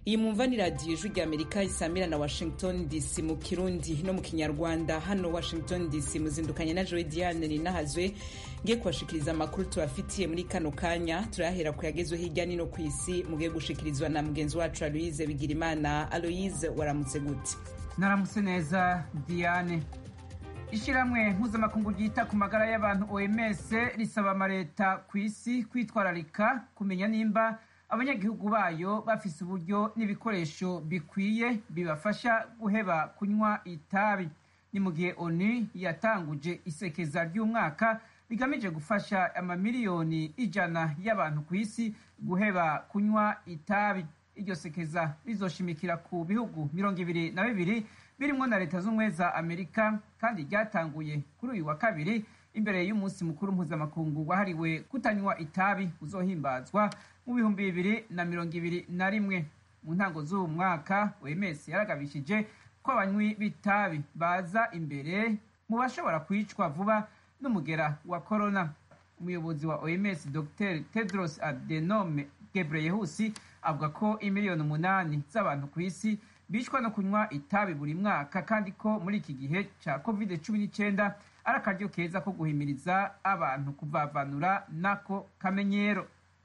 iyi mumva ni radiyo ijwi rya amerika isamira na washington dc mu kirundi no mu kinyarwanda hano washington dc muzindukanye na joe diane ninahazwe ngiye kubashikiriza amakuru tubafitiye muri kano kanya turayahera ku yagezwe hirya nino ku isi mugiye gushikirizwa na mugenzi wacu aloise bigirimana aloise waramutse gute naramutse neza diane ishyirahamwe mpuzamakungu ryita ku magara y'abantu oms risaba amaleta ku isi kwitwararika kumenya nimba abanyagihugu bayo bafise uburyo n'ibikoresho bikwiye bibafasha guheba kunywa itabi ni mu gihe onu yatanguje isekeza ry'umwaka rigamije gufasha amamiliyoni ijana y'abantu ku isi guheba kunywa itabi iryo sekeza rizoshimikira ku bihugu mirongo ibiri na bibiri birimwo na leta z'ubumwe za amerika kandi ryatanguye kuri uyu wa kabiri imbere y'umunsi mukuru mpuzamakungu wahariwe kutanywa itabi uzohimbazwa mu bihumbi bibiri na mirongo ibiri na rimwe mu ntango z'uwo mwaka oms yaragabishije ko abanywi b'itabi baza imbere mu bashobora kwicwa vuba n'umugera wa korona umuyobozi wa oms dr tedros adenome gebreyehusi avuga ko imiliyoni umunani z'abantu ku isi bicwa no kunywa itabi buri mwaka kandi ko muri iki gihe cya covid cumi n'icyenda ari akaryo keza ko guhimiriza abantu kuvavanura n'ako kamenyero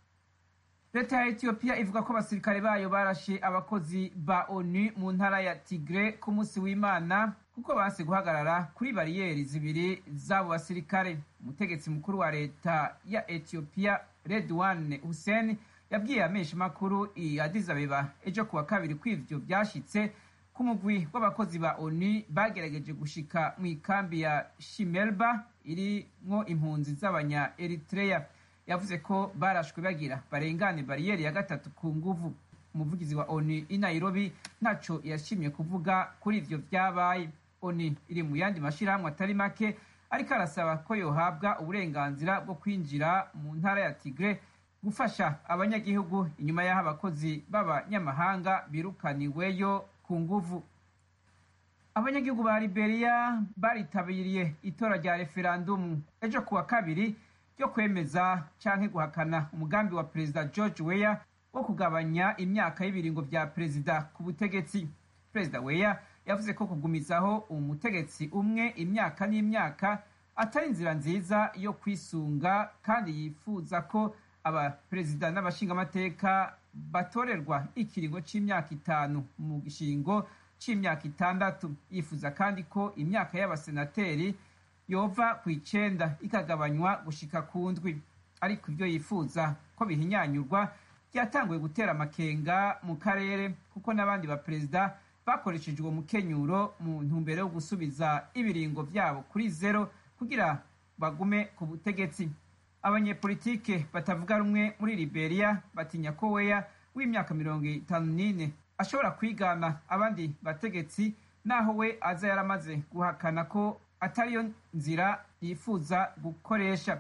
leta ya etiyopiya ivuga ko abasirikare bayo barashe abakozi ba onu mu ntara ya tigre ku munsi w'imana kuko banse guhagarara kuri bariyeri zibiri z'abo basirikare umutegetsi mukuru wa leta ya etiyopiya redwan hussein yabwiye amenshi makuru i Addis Abeba ejo kuwa kabiri ko ivyo vyashitse ku mugwi w'abakozi ba ONU bagerageje gushika mu ikambi ya Shimelba irimwo impunzi z'abanya Eritrea yavuze ko barashwe bagira barengane bariyeri ya gatatu ku nguvu umuvugizi wa ONU i Nairobi ntaco yashimye kuvuga kuri ivyo vyabaye ONU iri mu yandi mashirahamwe atari make ariko arasaba ko yohabwa uburenganzira bwo kwinjira mu ntara ya Tigre gufasha abanyagihugu inyuma y'aho abakozi b'abanyamahanga birukaniweyo ku nguvu abanyagihugu ba liberia baritabiriye itora rya referandumu ejo kuwa kabiri ryo kwemeza canke guhakana umugambi wa perezida george weya wo kugabanya imyaka y'ibiringo vya perezida ku butegetsi perezida weya yavuze ko kugumizaho umutegetsi umwe imyaka n'imyaka atari inzira nziza yo kwisunga kandi yifuza ko abaperezida n'abashingamateka batorerwa ikiringo c'imyaka itanu mu gishingo c'imyaka itandatu yifuza kandi ko imyaka y'abasenateri yova ku icenda ikagabanywa gushika ku ndwi ariko ibyo yifuza ko bihinyanyurwa byatanguye gutera amakenga mu karere kuko n'abandi baperezida bakoresheje uwo mukenyuro mu ntumbero yo gusubiza ibiringo vyabo kuri zero kugira bagume ku butegetsi abanyepolitike batavuga rumwe muri liberia batinya ko weya w'imyaka mirongo itanu n'ine ashobora kwigana abandi bategetsi naho we aza yaramaze guhakana ko atariyo nzira yifuza gukoresha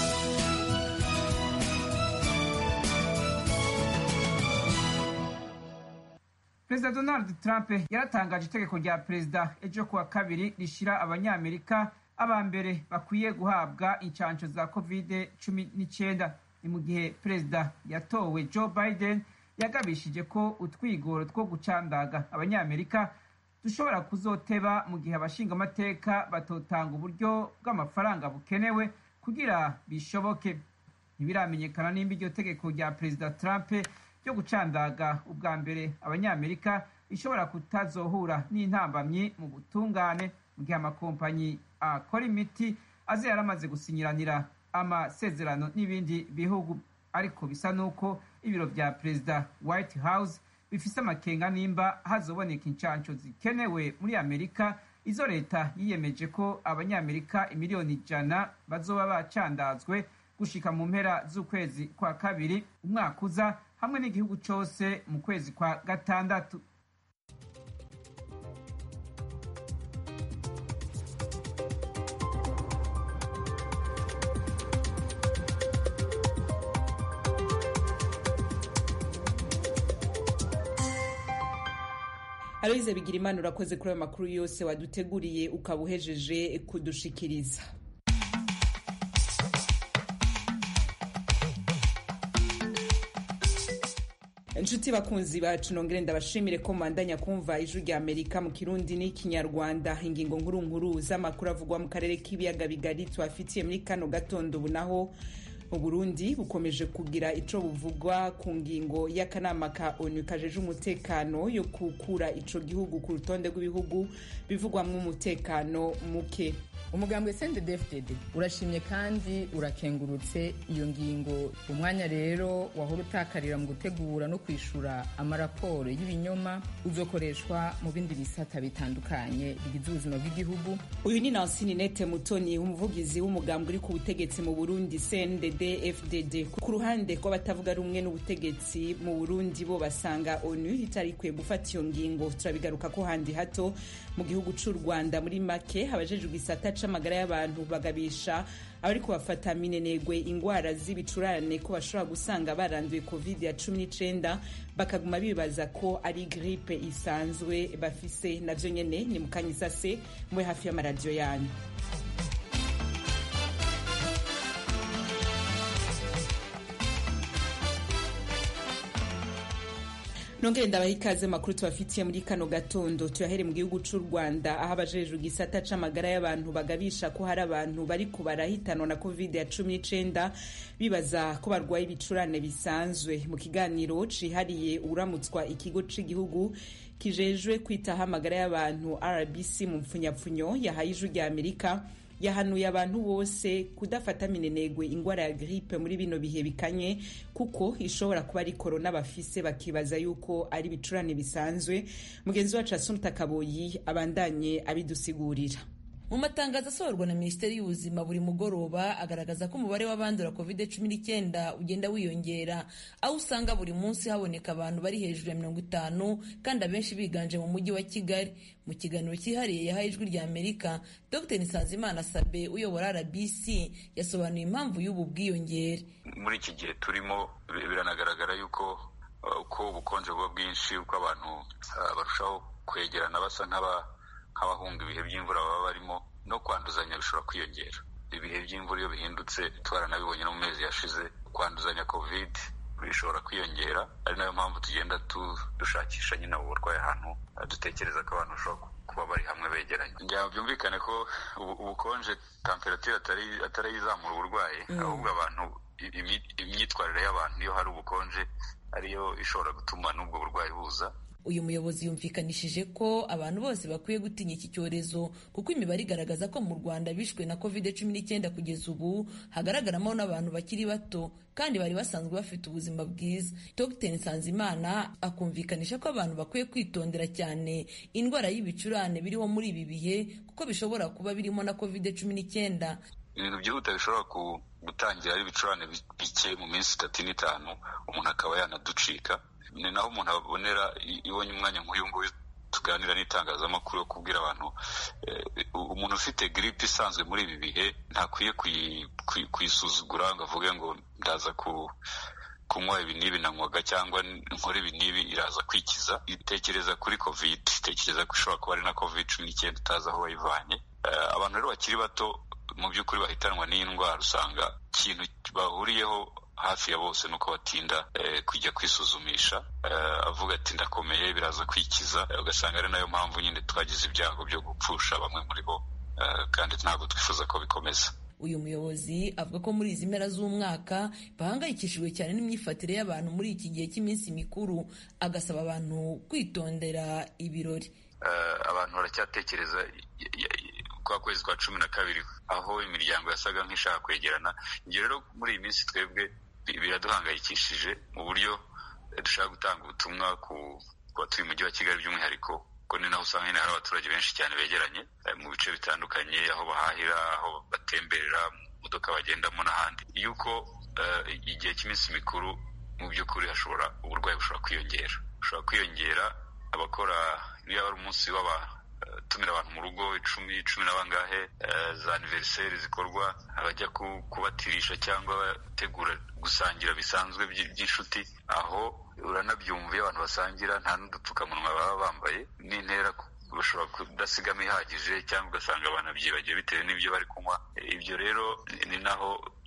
perezida donald trump yaratangaje itegeko rya perezida ejo kuwa kabiri rishira abanyamerika aba mbere bakwiye guhabwa inshansho za covid cumi n'icyenda ni mu gihe perezida yatowe joe biden yagabishije ko utwigoro two gucandaga abanyamerika dushobora kuzoteba mu gihe abashingamateka batotanga uburyo bw'amafaranga bukenewe kugira bishoboke ntibiramenyekana nimba iryo tegeko rya perezida trump ryo gucandaga ubwa mbere abanyamerika rishobora kutazohura n'intambamyi mu butungane mu gihe amakompanyi akora imiti aze yaramaze gusinyiranira amasezerano n'ibindi bihugu ariko bisa n'uko ibiro vya perezida white house bifise amakenga nimba hazoboneka inshansho zikenewe muri amerika izo leta yiyemeje ko abanyamerika imiliyoni ijana bazoba bacandazwe gushika mu mpera z'ukwezi kwa kabiri umwaka uza hamwe n'igihugu cose mu kwezi kwa gatandatu aloyize bigira imana urakoze kuri ayo makuru yose waduteguriye ukaba uhejeje kudushikiriza inshuti bakunzi bacu nongere ndabashimire ko mwandanya kumva ijwi rya amerika mu kirundi n'ikinyarwanda ingingo nkuru nkuru z'amakuru avugwa mu karere k'ibiyaga bigari tubafitiye muri kano gatondo ubu naho uburundi bukomeje kugira ico buvugwa ku ngingo y'akanama ka onu kajeje umutekano yo gukura ico gihugu ku rutonde rw'ibihugu bivugwamwo umutekano muke umugambwe sendedefdede urashimye kandi urakengurutse iyo ngingo umwanya rero wahora utakarira mu gutegura no kwishura amaraporo y'ibinyoma uzokoreshwa mu bindi bisata bitandukanye bigize ubuzima bw'igihugu uyu ni nansi ninete mutoni umuvugizi w'umugambwe uri ku butegetsi mu burundi cndd fdd ku ruhande rw'abatavuga rumwe n'ubutegetsi mu burundi bo basanga onu itari ikwiye gufata iyo ngingo turabigaruka ko handi hato mu gihugu c'u rwanda muri make habajejwe igisata c'amagara y'abantu bagabisha abari kubafata minenegwe ingwara z'ibicurane ko bashobora gusanga baranduye covid ya cumi n'icenda bakaguma bibaza ko ari gripe isanzwe bafise navyo nyene ni mukanyisase mwe hafi y'amaradiyo yanyu nongere ndabaha ikaze makuru tubafitiye muri kano gatondo tuyahere mu gihugu c'u rwanda aho abajejwe igisata c'amagara y'abantu bagabisha ko hari abantu bariko barahitanwa na covid ya cumi n'icenda bibaza ko barwaye ibicurane bisanzwe mu kiganiro cihariye uramutswa ikigo c'igihugu kijejwe kwitaho amagara y'abantu rbc mu mpfunyapfunyo yahaye ijwi rya amerika yahanuye abantu bose kudafata minenegwe ingwara ya gripe muri bino bihe bikanye kuko ishobora kuba ari korona bafise bakibaza yuko ari ibicurane bisanzwe mugenzi wacu asumta kaboyi abandanye abidusigurira mu matangazo asohorwa na minisiteri y'ubuzima buri mugoroba agaragaza ko umubare w'abandura covid cumi n'icyenda ugenda wiyongera aho usanga buri munsi haboneka abantu bari hejuru ya mirongo itanu kandi abenshi biganje mu mujyi wa kigali mu kiganiro cyihariye yahaye ijwi rya amerika dr nsanzimana sabe uyobora rbc yasobanuye impamvu y'ubu bwiyongere muri iki gihe turimo biranagaragara yuko uko ubukonje buba bwinshi uko abantu barushaho kwegerana basa nk'aba nk'abahunga ibihe by'imvura baba barimo no kwanduzanya bishobora kwiyongera ibihe by'imvura iyo bihindutse twaranabibonye no mu mezi yashize kwanduzanya covid bishobora kwiyongera ari nayo mpamvu tugenda dushakisha nyine ubu burwayi ahantu dutekereza ko abantu bashobora kuba bari hamwe begeranye ngira byumvikane ko ubukonje temperatire atari izamura uburwayi ahubwo abantu imyitwarire y'abantu iyo hari ubukonje ariyo ishobora gutuma n'ubwo burwayi buza uyu muyobozi yumvikanishije ko abantu bose bakwiye gutinya iki cyorezo kuko imibare igaragaza ko mu rwanda bishwe na covid cumi n'icyenda kugeza ubu hagaragaramo n'abantu bakiri bato kandi bari basanzwe bafite ubuzima bwiza dr nsanzimana akumvikanisha ko abantu bakwiye kwitondera cyane indwara y'ibicurane biriho muri ibi bihe kuko bishobora kuba birimo na covid cumi n'icyenda ibintu byihuta bishobora gutangira ari ibicurane bike mu minsi itatu n'itanu umuntu akaba yanaducika ni naho umuntu abonera ibonye umwanya nk'uyu nguyu tuganira n'itangazamakuru yo kubwira abantu umuntu ufite giripe isanzwe muri ibi bihe ntakwiye kuyisuzugura ngo avuge ngo ndaza ku kunywa ibi n'ibi nanywaga cyangwa nkora ibi n'ibi iraza kwikiza itekereza kuri covid itekereza ko ishobora kuba ari na covid cumi n'icyenda utazi aho wayivanye abantu rero bakiri bato mu by'ukuri bahitanwa n'iyi ndwara usanga ikintu bahuriyeho hafi ya bose nuko batinda kujya kwisuzumisha avuga ati ndakomeye biraza kwikiza ugasanga ari nayo mpamvu nyine twagize ibyago byo gupfusha bamwe muri bo kandi ntabwo twifuza ko bikomeza uyu muyobozi avuga ko muri izi mpera z'umwaka bahangayikishijwe cyane n'imyifatire y'abantu muri iki gihe cy'iminsi mikuru agasaba abantu kwitondera ibirori abantu baracyatekereza kwa kwezi kwa cumi na kabiri aho imiryango yasaga nk'ishaka kwegerana ibyo rero muri iyi minsi twebwe biraduhangayikishije mu buryo dushaka gutanga ubutumwa ku batuye umujyi wa kigali by'umwihariko ko ni naho usanga nyine hari abaturage benshi cyane begeranye mu bice bitandukanye aho bahahira aho batemberera mu modoka bagendamo n'ahandi yuko igihe cy'iminsi mikuru mu by'ukuri hashobora uburwayi bushobora kwiyongera bushobora kwiyongera abakora niba ari umunsi w'abatumira abantu mu rugo icumi cumi na bangahe za aniveriseri zikorwa abajya kubatirisha cyangwa bategura gusangira bisanzwe by'inshuti aho uranabyumva iyo abantu basangira nta n'udupfukamunwa baba bambaye n'intera bashobora kudasigamo ihagije cyangwa ugasanga banabyibagiwe bitewe n'ibyo bari kunywa ibyo rero ni naho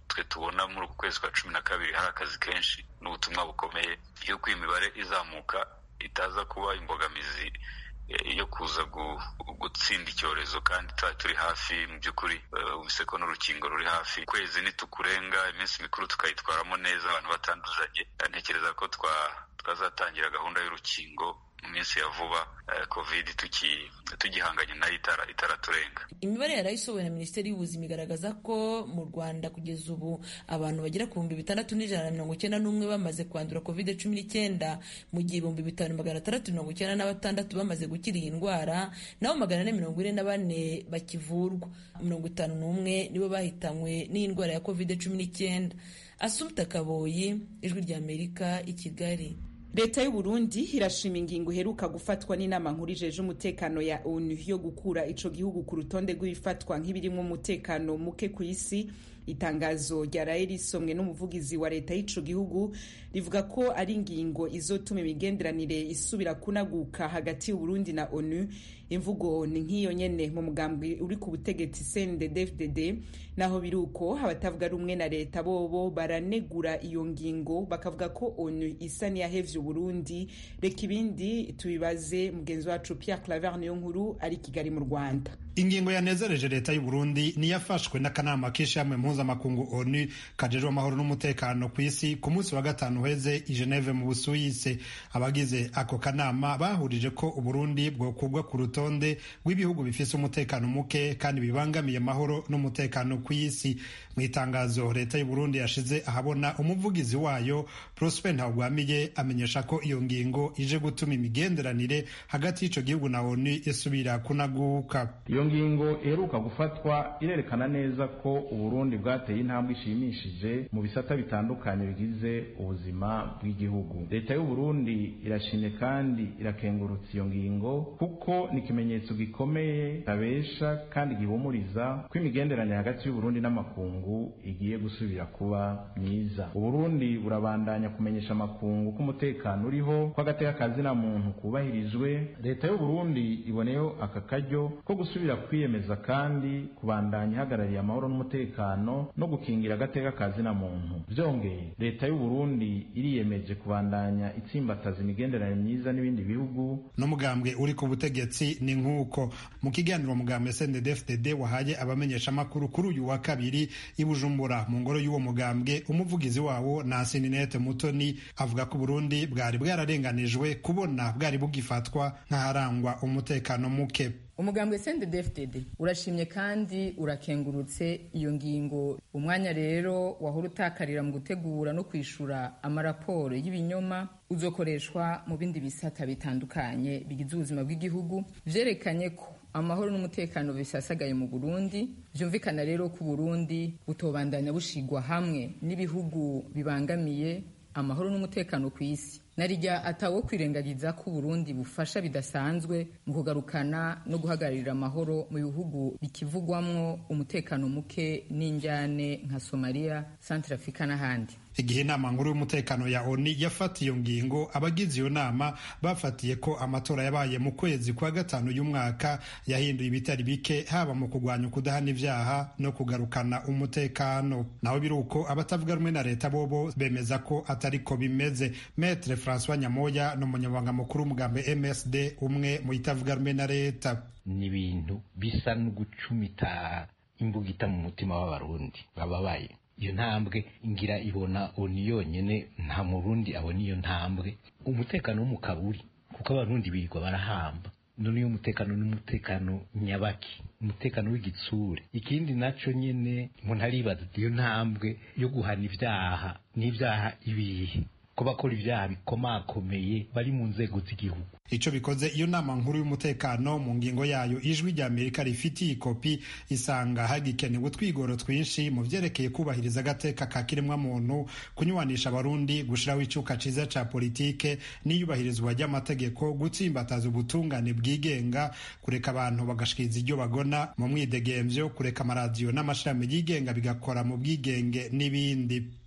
twe tubona muri uku kwezi kwa cumi na kabiri hari akazi kenshi n'ubutumwa bukomeye yuko iyi mibare izamuka itaza kuba imbogamizi yo kuza gutsinda icyorezo kandi tuba turi hafi mu by'ukuri ubise ko n'urukingo ruri hafi ukwezi nitukurenga iminsi mikuru tukayitwaramo neza abantu batanduzanye ntekereza ko twazatangira gahunda y'urukingo mu minsi ya vuba covid tugihanganye nayo itaraturenga imibare yarayisohowe na minisiteri y'ubuzima igaragaza ko mu rwanda kugeza ubu abantu bagera ku bihumbi bitandatu n'ijana na mirongo icyenda n'umwe bamaze kwandura covid cumi n'icyenda mu gihe ibihumbi bitanu magana atandatu mirongo icyenda na batandatu bamaze gukira iyi ndwara naho magana ane mirongo ine na bane bakivurwa mirongo itanu n'umwe nibo bahitanywe n'iyi ndwara ya covid cumi n'icyenda asumta kaboyi ijwi ry'amerika i kigali leta y'u Burundi irashima ingingo iheruka gufatwa n'inama nkuru ijeje umutekano ya onu yo gukura ico gihugu ku rutonde rw'ibifatwa nk'ibirimwo umutekano muke ku isi itangazo ryaraye risomwe n'umuvugizi wa leta y'ico gihugu rivuga ko ari ingingo izotuma imigenderanire isubira kunaguka hagati y'uburundi na onu imvugo ni nk'iyo nyene mu mugambi uri ku butegetsi cndd naho biri uko abatavuga rumwe na leta bobo baranegura iyo ngingo bakavuga ko onu isa niyahevye uburundi reka ibindi tubibaze mugenzi wacu pierre claver niyo nkuru ari kigali mu rwanda ingingo yanezereje leta y'u Burundi niyafashwe n'akanama k'ishamwe mpuzamakungu onu kajejwe amahoro n'umutekano ku isi ku munsi wa gatanu uheze i Geneve mu Busuwisi abagize ako kanama bahurije ko Uburundi bwokugwa ku rutonde rw'ibihugu bifise umutekano muke kandi bibangamiye amahoro n'umutekano ku isi mu itangazo leta y'u Burundi yashize ahabona umuvugizi wayo Prosper Ntawugwamiye amenyesha ko iyo ngingo ije gutuma imigenderanire hagati y'ico gihugu na onu isubira kunaguka iyo ngingo iheruka gufatwa irerekana neza ko uburundi bwateye intambwe ishimishije mu bisata bitandukanye bigize ubuzima bw'igihugu leta y'uburundi irashimye kandi irakengurutsa iyo ngingo kuko ni ikimenyetso gikomeye tabesha kandi gihumuriza ko imigenderanire hagati y'uburundi n'amakungu igiye gusubira kuba myiza uburundi burabandanya kumenyesha amakungu ko umutekano uriho ko agateka kazina muntu kubahirijwe leta y'uburundi iboneyeho aka karyo ko gusubira kwiyemeza kandi kubandanya ihagarariye amahoro n'umutekano no gukingira agateka kazina muntu byongeye leta y'u Burundi iriyemeje kubandanya itsimbataza imigenderanire myiza n'ibindi bihugu n'umugambwe uri ku butegetsi ni nk'uko mu kiganiro mugambwe CNDD-FDD wahaye abamenyeshamakuru kuri uyu wa kabiri i Bujumbura mu ngoro y'uwo mugambwe umuvugizi wawo Nansininete Mutoni avuga ko Burundi bwari bwararenganijwe kubona bwari bugifatwa nk'aharangwa umutekano muke umugambwe CNDD-FDD urashimye kandi urakengurutse iyo ngingo umwanya rero wahora utakarira mu gutegura no kwishura amaraporo y'ibinyoma uzokoreshwa mu bindi bisata bitandukanye bigize ubuzima bw'igihugu vyerekanye ko amahoro n'umutekano bisasagaye mu Burundi vyumvikana rero ko Burundi butobandanya bushigwa hamwe n'ibihugu bibangamiye amahoro n'umutekano ku isi narijya atawo kwirengagiza ko Burundi bufasha bidasanzwe mu kugarukana no guhagararira amahoro mu bihugu bikivugwamwo umutekano muke n'injyane nka Somalia, Centrafrica n'ahandi igihe inama nkuru y'umutekano ya oni yafata iyo ngingo abagize iyo nama bafatiye ko amatora yabaye mu kwezi kwa gatanu y'umwaka yahinduye ibitari bike haba mu kurwanya ukudahana ibyaha no kugarukana umutekano naho biri uko abatavuga rumwe na leta bobo bemeza ko atari ko bimeze metre francois nyamoya ni umunyamabanga mukuru w'umugambi msd umwe mu itavuga rumwe na leta ni ibintu bisa no gucumita imbugita mu mutima w'abarundi bababaye iyo ntambwe ngira ibona oni yonyine nta murundi abona iyo ntambwe umutekano wo mu kaburi kuko abarundi birirwa barahamba none iyo umutekano n'umutekano nyabaki umutekano w'igitsure ikindi naco nyene umuntu aribaza iyo ntambwe yo guhana ibyaha n'ibyaha ibihe ko bakora ibyaha bikomakomeye bari mu nzego z'igihugu ico bikoze iyo nama nkuru y'umutekano mu ngingo yayo ijwi rya amerika rifitiye ikopi isanga hagikenewe utwigoro twinshi mu vyerekeye kubahiriza agateka ka kiremwamuntu kunywanisha abarundi gushiraho icuka ciza ca politike n'iyubahirizwa ry'amategeko gutsimbataza ubutungane bwigenga kureka abantu bagashikiriza iryo bagona mu mwidegemvyo kureka amaradiyo n'amashirahamwe yigenga bigakora mu bwigenge n'ibindi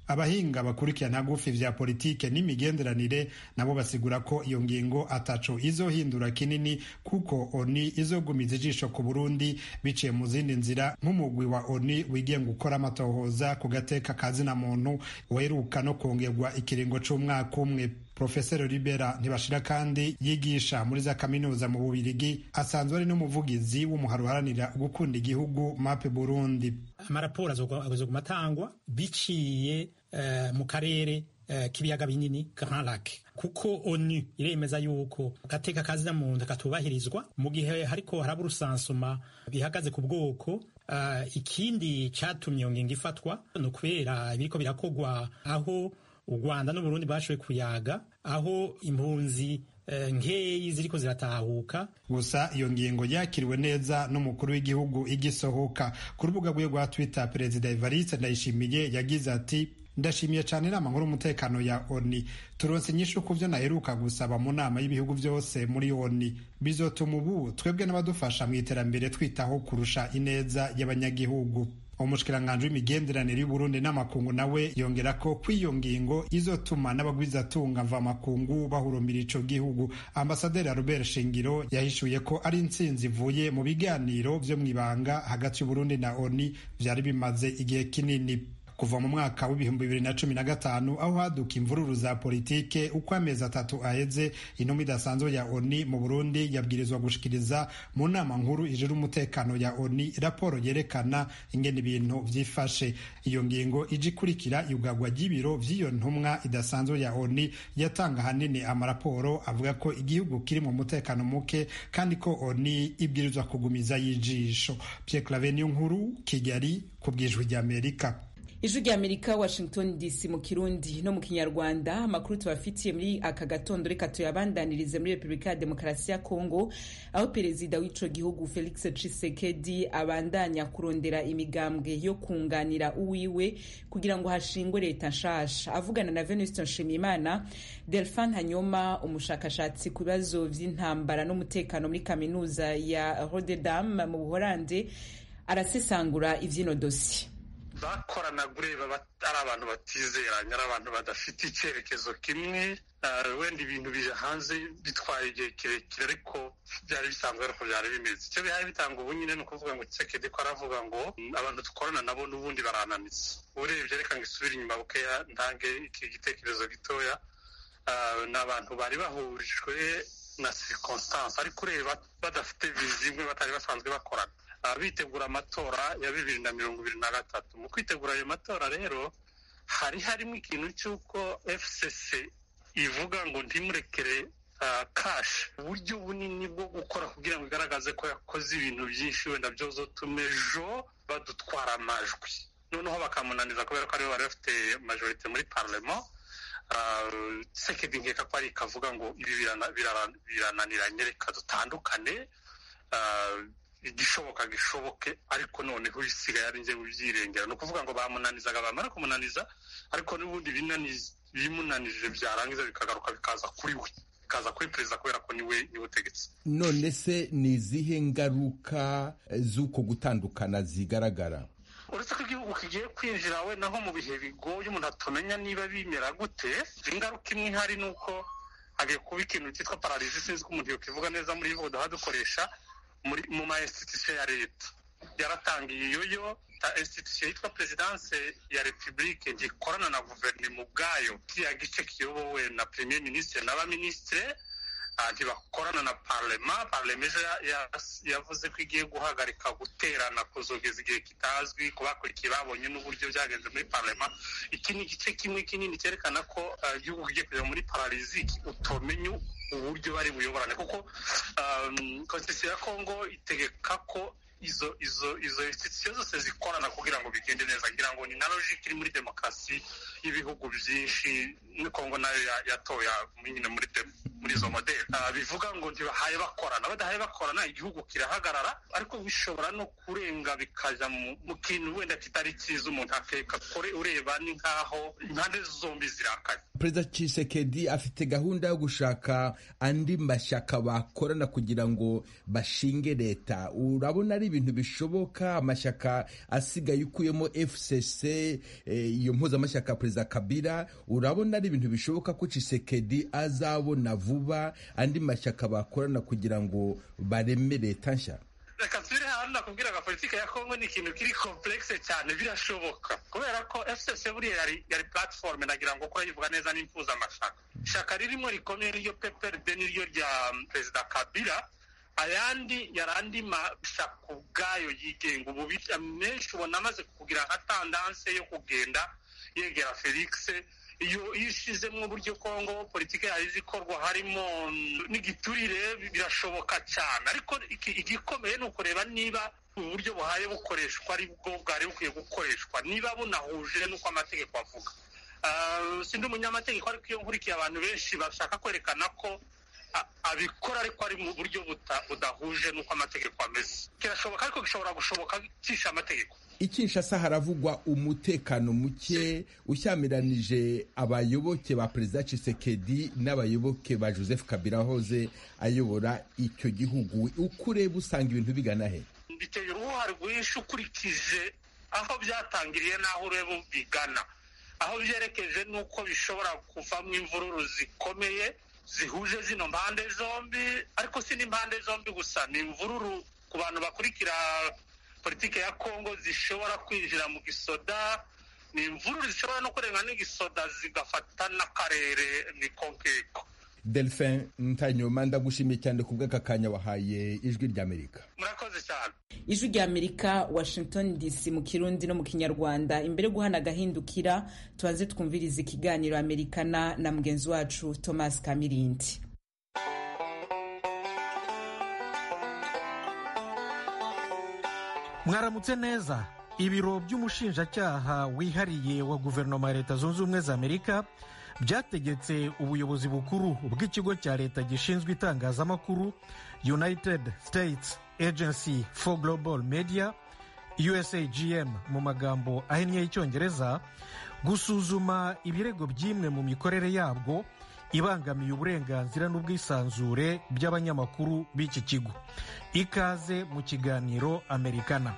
abahinga bakurikirana gufi vya politike n'imigenderanire nabo basigura ko iyo ngingo ataco izohindura kinini kuko oni izogumiza ijisho ku burundi biciye mu zindi nzira nk'umugwi wa oni wigenga gukora amatohoza ku gateka kazina muntu weruka no kongerwa ikiringo c'umwaka umwe profesero libera ntibashira kandi yigisha muri za kaminuza mu bubirigi asanzwe ari n'umuvugizi w'umuhari uharanira gukunda igihugu mape burundi amaraporo azoguma atangwa biciye uh, mu karere uh, k'ibiyaga binini grand lac kuko onu iremeza yuko gateka kazina muntu katubahirizwa mu gihe hariko haraba urusansuma bihagaze ku bwoko uh, ikindi catumye iyo ngingo ifatwa ni ukubera ibiriko birakogwa aho u rwanda n'uburundi bashoboye kuyaga aho impunzi nkeyi ziriko ziratahuka gusa iyo ngingo yakiriwe neza n'umukuru w'igihugu igisohoka ku rubuga rwe rwa twitter perezida evariste ndayishimiye yagize ati ndashimiye cyane inama nkuru umutekano ya oni turonse inyishu ku byo naheruka gusaba mu nama y'ibihugu byose muri oni bizotuma ubu twebwe n'abadufasha mu iterambere twitaho kurusha ineza y'abanyagihugu umushikiranganji w'imigenderanire y'uburundi n'amakungu nawe yongera ko kw'iyo ngingo izotuma n'abagwizatunga mvamakungu bahurumbira ico gihugu ambasaderi albert shingiro yahishuye ko ari intsinzi ivuye mu biganiro vyo mw'ibanga hagati y'uburundi na oni vyari bimaze igihe kinini kuva mu mwaka w'ibihumbi bibiri na cumi na gatanu aho haduka imvururu za politike uko amezi atatu aheze intumwa idasanzwe ya oni mu burundi yabwirizwa gushikiriza mu nama nkuru ijira umutekano ya oni raporo yerekana ingene ibintu vyifashe iyo ngingo ije ikurikira iyugagwa ry'ibiro vy'iyo ntumwa idasanzwe ya oni yatanga ahanini amaraporo avuga ko igihugu kiri mu mutekano muke kandi ko oni ibwirizwa kugumiza y'ijisho pierre clave niyo nkuru kigali ku bwijwi ry'amerika ijwi rya amerika washington dc mu kirundi no mu kinyarwanda amakuru tubafitiye muri aka gatondo reka tuyabandanirize muri repubulika ya demokarasi ya kongo aho perezida w'ico gihugu felix tshisekedi abandanya kurondera imigambwe yo kunganira uwiwe kugira ngo hashingwe leta nshasha avugana na venuste nshimiyimana delphin hanyoma umushakashatsi ku bibazo vy'intambara n'umutekano muri kaminuza ya rotterdam mu buholande arasesangura ivy'ino dosiye bakoranaga ureba ari abantu batizeranye ari abantu badafite icyerekezo kimwe wenda ibintu bija hanze bitwaye igihe kirekire ariko byari bisanzwe ariko byari bimeze icyo bihaye bitanga ubu nyine ni ukuvuga ngo kisekedi ko aravuga ngo abantu dukorana nabo n'ubundi barananitse urebye reka ngo isubire inyuma bukeya ntange iki gitekerezo gitoya ni abantu bari bahurijwe na circonstance ariko ureba badafite vizi imwe batari basanzwe bakorana bitegura amatora ya bibiri na mirongo ibiri na gatatu mu kwitegura ayo matora rero hari harimo ikintu cy'uko fcc ivuga ngo ntimurekere kashi uburyo bunini bwo gukora kugira ngo igaragaze ko yakoze ibintu byinshi wenda byozotuma ejo badutwara amajwi noneho bakamunaniza kubera ko aribo bari bafite majorite muri parlement sekedi nkeka ko ari ikavuga ngo ibi birananiranye reka dutandukane igishoboka gishoboke ariko noneho ibisigaye ari njye ubyirengera ni ukuvuga ngo bamunanizaga bamara kumunaniza ariko n'ubundi bimunanije byarangiza bikagaruka bikaza kuri we bikaza kuri perezida kubera ko niwe niwe utegetse none se ni izihe ngaruka z'uko gutandukana zigaragara uretse ko igihugu kigiye kwinjira we naho mu bihe bigoye umuntu atamenya niba bimera gute ingaruka imwe ihari ni uko hagiye kuba ikintu cyitwa pararizi sinzi ko umuntu yokivuga neza muri ivuga duha dukoresha mu ma institution ya leta yaratangiye iyoyo institution yitwa perezidanse ya repubulike ntikorana na guverinoma ubwayo kiriya gice kiyobowe na premier ministre n'abaminisitire ntibakorana na parlema parlema ejo yavuze ko igiye guhagarika guterana kuzogeza igihe kitazwi ku bakurikiye babonye n'uburyo byagenze muri parlema iki ni igice kimwe kinini cyerekana ko igihugu kigiye kujya muri paraliziki utomenye uburyo bari buyoborane kuko konstitusiyo ya kongo itegeka ko izo izo izo institusiyo zose zikorana kugira ngo bigende neza ngira ngo ni na logike iri muri demokarasi y'ibihugu byinshi kongo nayo yatoya nyine muri muri izo modeli bivuga ngo ntibahaye bakorana badahaye bakorana igihugu kirahagarara ariko bishobora no kurenga bikajya mu kintu wenda kitari cyiza umuntu akeka kore ureba ni nk'aho impande zombi zirakaye perezida Tshisekedi afite gahunda yo gushaka andi mashyaka bakorana kugira ngo bashinge leta urabona ari ibintu bishoboka amashyaka asigaye ukuyemo fcc iyo mpuzamashyaka perezida kabila urabona ari ibintu bishoboka ko Tshisekedi azabona vuba andi mashyaka bakorana kugira ngo bareme leta nshya reka nsubire hano nakubwira ngo politiki ya kongo ni ikintu kiri komplekse cyane birashoboka kubera ko fcc buriya yari yari platiforume nagira ngo kora yivuga neza n'impuzamashyaka ishyaka ririmo rikomeye niryo pprd niryo rya perezida kabila ayandi yari andi mashyaka ubwayo yigenga ubu menshi ubona amaze kugira nka tandanse yo kugenda yegera felix iyo iyo ishizemo uburyo kongo politiki yayo izikorwa harimo n'igiturire birashoboka cyane ariko igikomeye ni ukureba niba uburyo buhaye bukoreshwa ari bwo bwari bukwiye gukoreshwa niba bunahuje n'uko amategeko avuga sindi umunyamategeko ariko iyo nkurikiye abantu benshi bashaka kwerekana ko abikora ariko ari mu buryo budahuje n'uko amategeko ameze kirashoboka ariko gishobora gushoboka cisha amategeko ikinshasa haravugwa umutekano muke ushyamiranije abayoboke ba perezida Tshisekedi n'abayoboke ba joseph kabila hoze ayobora icyo gihugu uko ureba usanga ibintu bigana he biteye uruhare rwinshi ukurikije aho byatangiriye n'aho ureba bigana aho byerekeje n'uko bishobora kuvamo imvururu zikomeye zihuje zino mpande zombi ariko si n'impande zombi gusa ni imvururu ku bantu bakurikira politiki ya kongo zishobora kwinjira mu gisoda ni imvururu zishobora no kurenga n'igisoda zigafata n'akarere ni konkeko delphin ntanyuma ndagushimiye cyane ku bw'aka kanya wahaye ijwi ry'amerika murakoze cyane ijwi ry'amerika washington dc mu kirundi no mu kinyarwanda imbere yo guhana agahindukira tubanze twumviriza ikiganiro amerikana na mugenzi wacu thomas kamirindi mwaramutse neza ibiro by'umushinjacyaha wihariye wa guverinoma ya leta zunze ubumwe za amerika byategetse ubuyobozi bukuru bw'ikigo cya leta gishinzwe itangazamakuru united states agency for global media usagm mu magambo ahinnye y'icyongereza gusuzuma ibirego by'imwe mu mikorere yabwo ibangamiye uburenganzira n'ubwisanzure by'abanyamakuru b'iki kigo ikaze mu kiganiro amerikana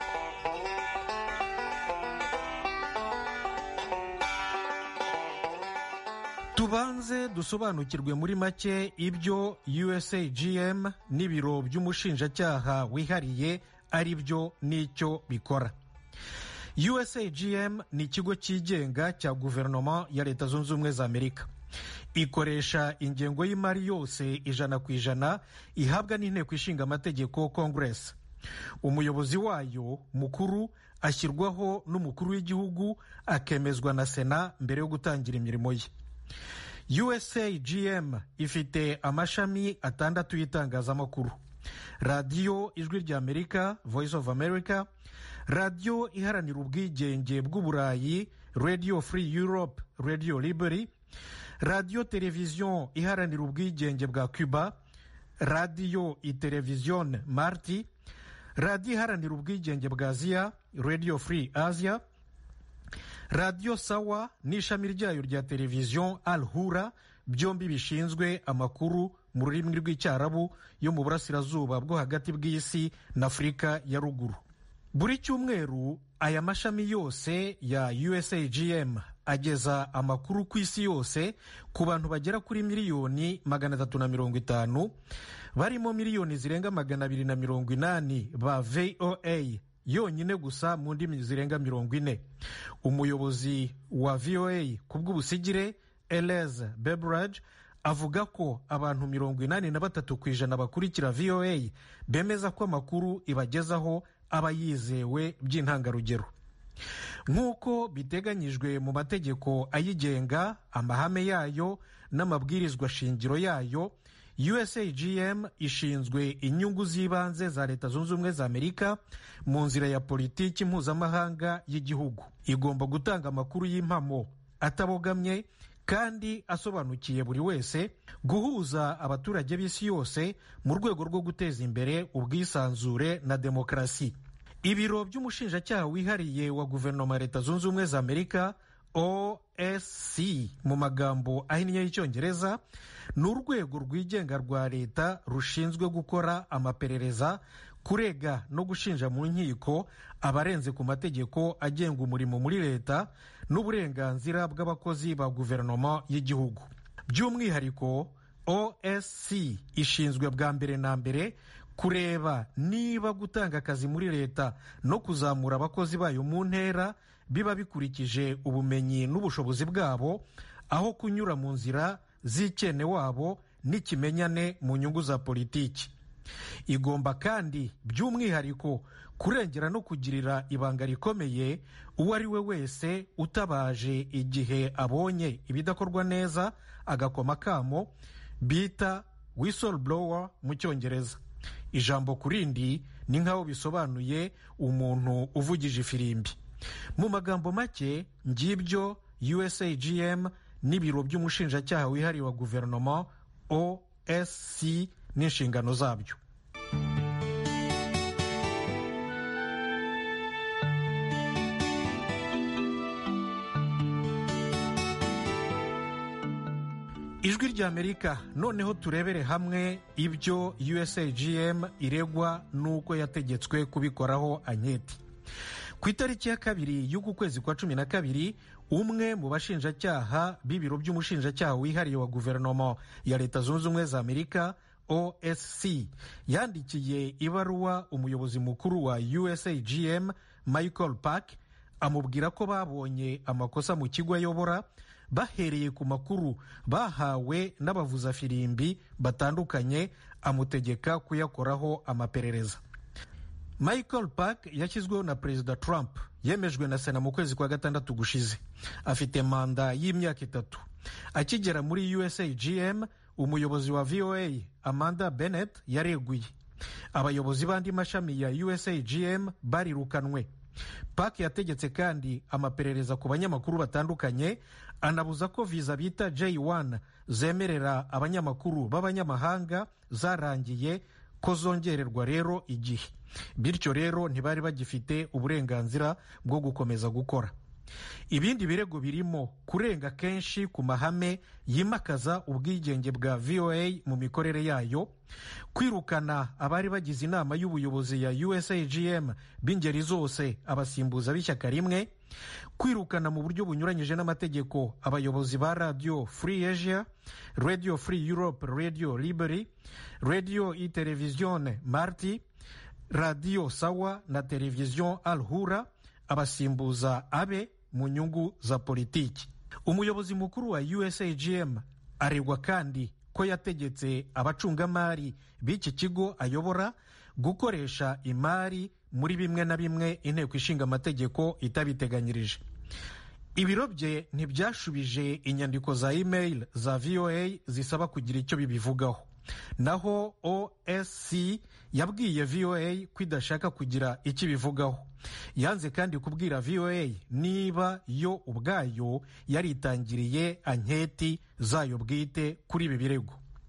tubanze dusobanukirwe muri make ibyo usagm n'ibiro by'umushinjacyaha wihariye ari byo n'icyo bikora usagm ni ikigo cyigenga cya guverinoma ya leta zunze ubumwe za amerika ikoresha ingengo y'imari yose ijana ku ijana ihabwa n'inteko ishinga amategeko congress umuyobozi wayo mukuru ashyirwaho n'umukuru w'igihugu akemezwa na sena mbere yo gutangira imirimo ye usagm ifite amashami atandatu y'itangazamakuru radiyo ijwi rya amerika voice of america radiyo iharanira ubwigenge bw'uburayi radio free europe radio liberty radiyo televiziyo iharanira ubwigenge bwa cuba radiyo iteleviziyone marti radiyo iharanira ubwigenge bwa aziya radio free asia radiyo sawa n'ishami ryayo rya televiziyo al hura byombi bishinzwe amakuru mu rurimi rw'icyarabu yo mu burasirazuba bwo hagati bw'isi na afurika ya ruguru buri cyumweru aya mashami yose ya usagm ageza amakuru ku isi yose ku bantu bagera kuri miliyoni magana atatu na mirongo itanu barimo miliyoni zirenga magana abiri na mirongo inani ba voa yonyine gusa mu ndimi zirenga mirongo ine umuyobozi wa voa ku bw'ubusigire eleze bebrage avuga ko abantu mirongo inani na batatu ku ijana bakurikira voa bemeza ko amakuru ibagezaho aba yizewe by'intangarugero nk'uko biteganyijwe mu mategeko ayigenga amahame yayo n'amabwirizwa shingiro yayo usagm ishinzwe inyungu z'ibanze za leta zunze ubumwe za amerika mu nzira ya politiki mpuzamahanga y'igihugu igomba gutanga amakuru y'impamo atabogamye kandi asobanukiye buri wese guhuza abaturage b'isi yose mu rwego rwo guteza imbere ubwisanzure na demokarasi ibiro by'umushinjacyaha wihariye wa guverinoma ya leta zunze ubumwe za amerika osc mu magambo ahinnye y'icyongereza ni urwego rwigenga rwa leta rushinzwe gukora amaperereza kurega no gushinja mu nkiko abarenze ku mategeko agenga umurimo muri leta n'uburenganzira bw'abakozi ba guverinoma y'igihugu by'umwihariko osc ishinzwe bwa mbere na mbere kureba niba gutanga akazi muri leta no kuzamura abakozi bayo mu ntera biba bikurikije ubumenyi n'ubushobozi bwabo aho kunyura mu nzira z'ikene wabo n'ikimenyane mu nyungu za politiki igomba kandi by'umwihariko kurengera no kugirira ibanga rikomeye uwo ari we wese utabaje igihe abonye ibidakorwa neza agakoma akamo bita whistleblower mu cyongereza ijambo ku rindi ni nk'aho bisobanuye umuntu uvugije ifirimbi mu magambo make ngibyo usagm n'ibiro by'umushinjacyaha wihariye wa guverinoma osc n'inshingano zabyo ijwi ry'amerika noneho turebere hamwe ibyo usagm iregwa n'uko yategetswe kubikoraho anketi ku itariki ya kabiri y'uku kwezi kwa cumi na kabiri umwe mu bashinjacyaha b'ibiro by'umushinjacyaha wihariye wa guverinoma ya leta zunze ubumwe za amerika osc yandikiye ibaruwa umuyobozi mukuru wa usagm michael park amubwira ko babonye amakosa mu kigo ayobora bahereye ku makuru bahawe n'abavuzafirimbi batandukanye amutegeka kuyakoraho amaperereza michael park yashyizweho na perezida trump yemejwe na sena mu kwezi kwa gatandatu gushize afite manda y'imyaka itatu akigera muri usagm umuyobozi wa voa amanda bennett yareguye abayobozi b'andi mashami ya usagm barirukanwe park yategetse kandi amaperereza ku banyamakuru batandukanye anabuza ko viza bita j1 zemerera abanyamakuru b'abanyamahanga zarangiye ko zongererwa rero igihe bityo rero ntibari bagifite uburenganzira bwo gukomeza gukora ibindi birego birimo kurenga kenshi ku mahame yimakaza ubwigenge bwa voa mu mikorere yayo kwirukana abari bagize inama y'ubuyobozi ya usagm b'ingeri zose abasimbuza b'ishyaka rimwe kwirukana mu buryo bunyuranyije n'amategeko abayobozi ba radio free asia radio free europe radio liberty radio i televisione marti radio sawa na televiziyo al hura abasimbuza abe mu nyungu za politiki umuyobozi mukuru wa usagm aregwa kandi ko yategetse abacungamari b'iki kigo ayobora gukoresha imari muri bimwe na bimwe inteko ishinga amategeko itabiteganyirije ibiro bye ntibyashubije inyandiko za email za voa zisaba kugira icyo bibivugaho naho osc yabwiye voa ko idashaka kugira icyo ibivugaho yanze kandi kubwira voa niba yo ubwayo yaritangiriye anketi zayo bwite kuri ibi birego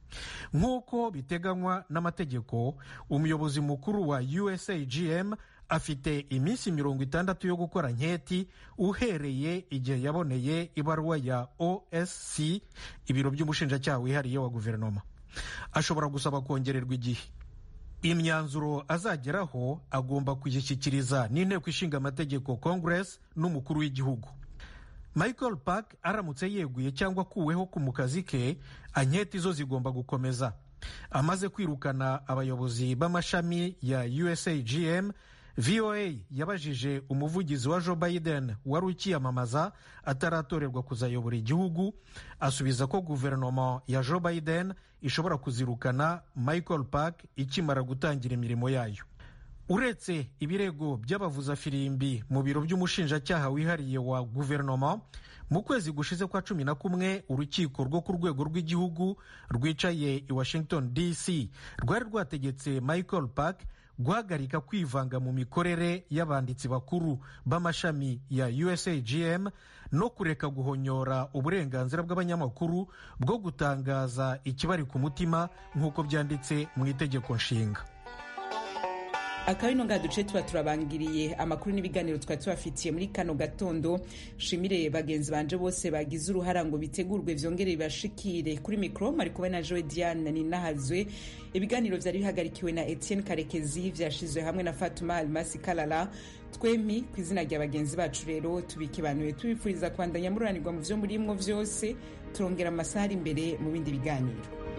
nk'uko biteganywa n'amategeko umuyobozi mukuru wa usagm afite iminsi mirongo itandatu yo gukora nketi uhereye igihe yaboneye ibaruwa ya osc ibiro by'umushinjacyaha wihariye wa guverinoma ashobora gusaba kongererwa igihe imyanzuro azageraho agomba kuyishyikiriza n'inteko ishinga amategeko congress n'umukuru w'igihugu michael park aramutse yeguye cyangwa akuweho ku mu kazi ke anketi zo zigomba gukomeza amaze kwirukana abayobozi b'amashami ya usagm voa yabajije umuvugizi wa joe biden wari ukiyamamaza ataratorerwa kuzayobora igihugu asubiza ko guverinoma ya joe biden ishobora kuzirukana michael park ikimara gutangira imirimo yayo uretse ibirego by'abavuzafirimbi mu biro by'umushinjacyaha wihariye wa guverinoma mu kwezi gushize kwa cumi na kumwe urukiko rwo ku rwego rw'igihugu rwicaye i washington dc rwari rwategetse michael park guhagarika kwivanga mu mikorere y'abanditsi bakuru b'amashami ya usagm no kureka guhonyora uburenganzira bw'abanyamakuru bwo gutangaza ikibari ku mutima nk'uko byanditse mu itegeko nshinga akaba ino ngaha duce tuba turabangiriye amakuru n'ibiganiro twari tubafitiye muri kano gatondo shimire bagenzi banje bose bagize uruhara ngo bitegurwe vyongere bibashikire kuri mikro mari kumwe na joe diane ninahazwe ibiganiro vyari bihagarikiwe na etienne karekezi vyashizwe hamwe na fatuma almasi kalala twemi ku izina rya bagenzi bacu rero tubikibanuye tubifuriza kwandanya mururanirwa mu vyo murimwo vyose turongera amasaha ari imbere mu bindi biganiro